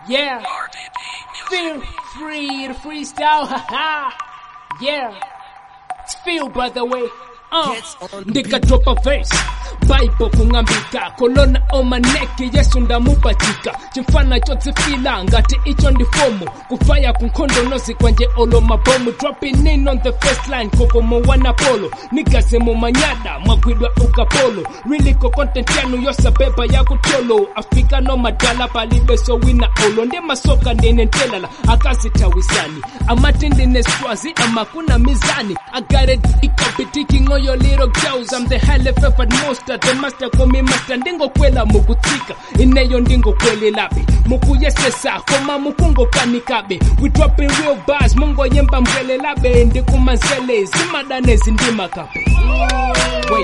Yeah. Feel free to freestyle. Haha. yeah. It's feel by the way. Uh. ndikatopa verse bible kung'ambika kolona omaneke yesu ndamupachika chimfana chotsifila ngati icho ndi fomu kufaya kunkhondonozi kwanje olo mabomu dropping in on the first line kokomo wana polo nigase mumanyada mwagwidwa ukapolo riliko content yanu yosabeba yakutolo afika no madala palibeso wina olo ndi masoka ndine ntelala akazitawisani amati ndine swazi amakuna mizani I got it ikapitiking on your little girls I'm the highly favored monster the master call me master ndingokwela mukutsika ineyo ndingokwelelabe mukuyesesa koma mukungokanikabe we dropping real bars mungoyemba mbwelelabe ndikumanzele zimadanezi ndimakabe Wait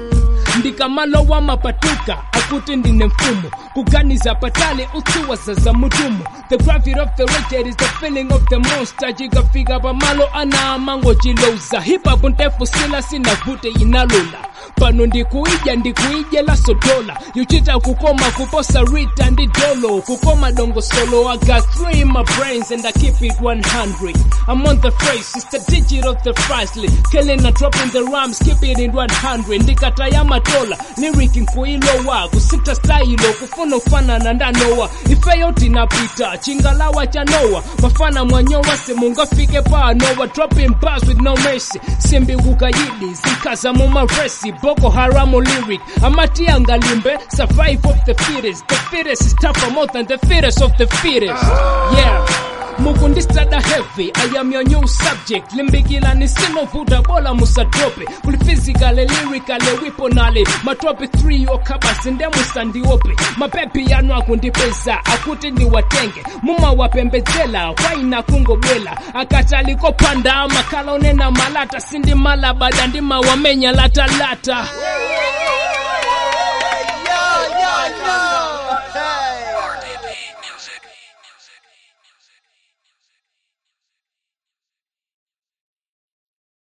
ndikamalowa mapatuka akuti ndine mfumo kuganiza patale utsiwaza za mutumo the gravity of the reject is the feeling of the monster jikafika pamalo ana amango chilouza hip-hop ndefu sila sinavute inalola pano ndikuija ndikuijela sodola yuchita kukoma kuposa rita ndi dolo kukoma dongo solo i got three in my brains and i keep it 100 i'm on the phrase it's the digit of the priceless killing and dropping the rhymes keep it in 100 ndikataya matola lyric nkuilowa kusita style kufuna ufanana ndanowa ifeyo tinapita chingalawa cha nowa mafana mwanyowa semungafike panowa dropping bars with no mercy simbi kukayidi zikaza mumaresi boko haramu lyric amati angalimbe survive of the fittest the fittest is tougher more than the fittest of the fittest yeah mukundistada heavy i am your new subject limbikila nisinovuta bola musadrope kuli physically lyrically wiponale matope 3 okhabasi ndemusandiope mapepi yanu akundipeza akuti ndiwatenge mumawapembedzela kwaina kungobwela akatalikopanda makala onena malata sindimalabada ndimawamenya latalata